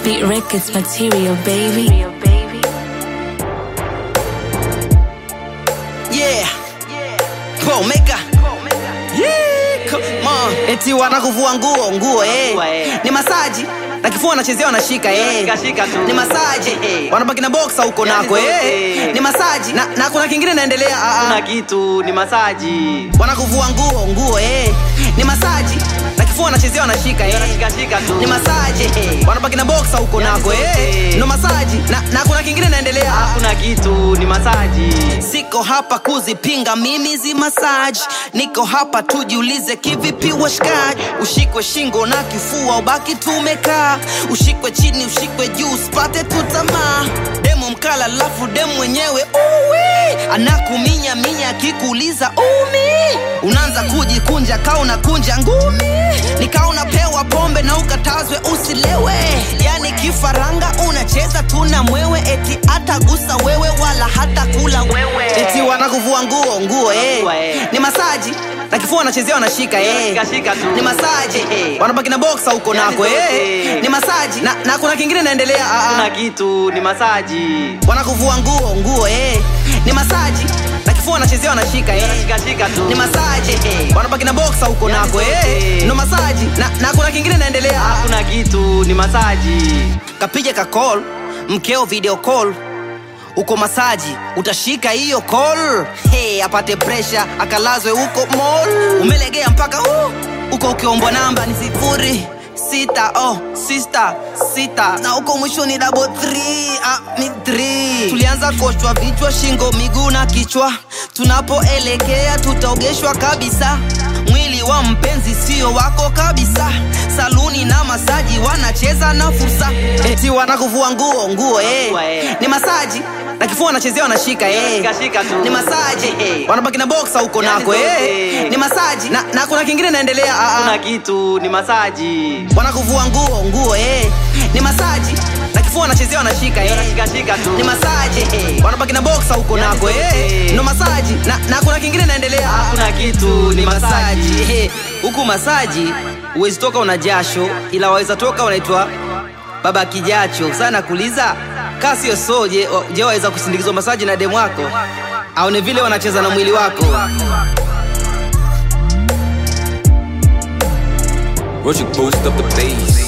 Beat Records material, baby. Yeah. Pro maker. Yeah. Come on. Eti wanakuvua nguo nguo eh. Ni masaji na kifua wanachezea wanashika eh. Shika tu. Ni masaji Eh. wanabaki na boxa huko Yani nako eh. zote. Ni masaji na, na kuna kingine naendelea ah, Kuna ah. kitu ni masaji. Wanakuvua nguo nguo eh. Ni masaji na kifua wanachezea wanashika eh. Shika shika tu. Ni masaji wanabaki na boxa huko Yani nako eh. zote. Ndo masaji na, na kuna kingine naendelea ah, ah. Kuna kitu ni masaji. Siko hapa kuzipinga mimi zi massage, niko hapa tujiulize kivipi washikaji. Ushikwe shingo na kifua ubaki tumekaa, ushikwe chini ushikwe juu usipate tu tamaa. Demo mkala lafu demo mwenyewe uwi anakuminya minya akikuuliza umi, unaanza kujikunja kaa unakunja ngumi, nikaa unapewa pombe na ukatazwe usilewe, yani kifaranga unacheza tuna mwewe, eti atagusa wewe wala hata kula wewe, eti wanakuvua nguo nguo eh. Nguo, eh. Ni masaji na kifua wanachezea wanashika eh. Shika shika tu. Ni masaji Eh. wanabaki na boxa huko Yani nako eh. zote. Ni masaji na, na kuna kingine naendelea ah, ah. Kuna kitu ni masaji. wanakuvua nguo nguo eh. Ni masaji na kifua wanachezea wanashika eh. Shika shika tu. Ni masaji wanabaki na boxa huko Yani nako eh. zote. Ndo masaji na, na kuna kingine naendelea ah, ah. Kuna kitu ni masaji. kapija ka call mkeo video call uko masaji utashika hiyo call hey, apate presha akalazwe huko mall umelegea mpaka uh, uko ukiombwa namba ni sifuri sita oh, sista sita na huko mwisho ni double three, ah, ni three. tulianza koshwa vichwa shingo miguu na kichwa tunapoelekea tutaogeshwa kabisa mwili wa mpenzi sio wako kabisa saluni na masaji wanacheza na fursa eti wanakuvua nguo nguo eh. Nguo, eh. ni masaji na kifua wanachezea wanashika eh. Shika shika tu. ni masaji Eh. wanabaki na boxa huko Yani nako eh. zote. ni masaji na, na kuna kingine naendelea ah, ah. Kuna kitu ni masaji. wanakuvua nguo nguo eh. ni masaji na kifua wanachezea wanashika eh. Shika shika tu. ni masaji wanabaki na boxa huko Yani nako eh. zote. ndo masaji na, na kuna kingine naendelea ah, ah. Kuna kitu ni ni masaji masaji. Eh, huku masaji huwezi toka una jasho ila waweza toka unaitwa baba kijacho sana kuuliza kaa sio so je, wa- je waweza kusindikizwa masaji na demu wako aone vile wanacheza na mwili wako Roach boost up the bass.